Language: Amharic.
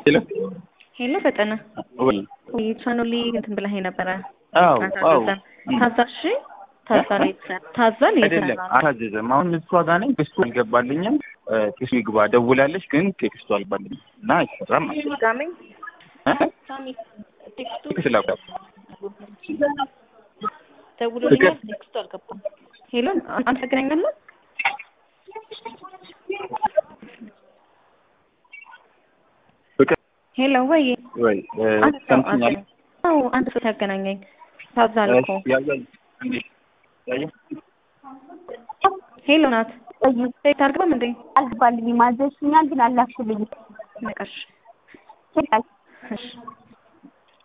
ሄሎ ሄሎ ፈጠነ ወይ ቻኖሊ እንትን ብለህ ነበረ አዎ አዎ ታዛሽ ታዛል ታዛል አይደለም አታዘዘም። አሁን እሷ ጋር ነኝ። ቴክስቱ አልገባልኝም። ቴክስቱ ይግባ ደውላለች፣ ግን ቴክስቱ አልገባልኝም እና አይሰራም ማለት ነው። ጋሚ እ? ሳሚ ቴክስቱ ቴክስት ላኩ። ደውሎልኛል፣ ቴክስቱ አልገባም። ሄሎ አንተ ተገናኛለህ? ፍቅር ሄሎ ወይ ወይ አንድ ሰው ሰምተኛል? አዎ አንድ ሰው ያገናኘኝ ታዛል እኮ ያያል እንዴ ያያ ሄሎ ናት ሴት አልገባም እንዴ አልገባልኝም። አዘዝሽኛል ግን አላክሽልኝም። ነቀሽ ችግር እሺ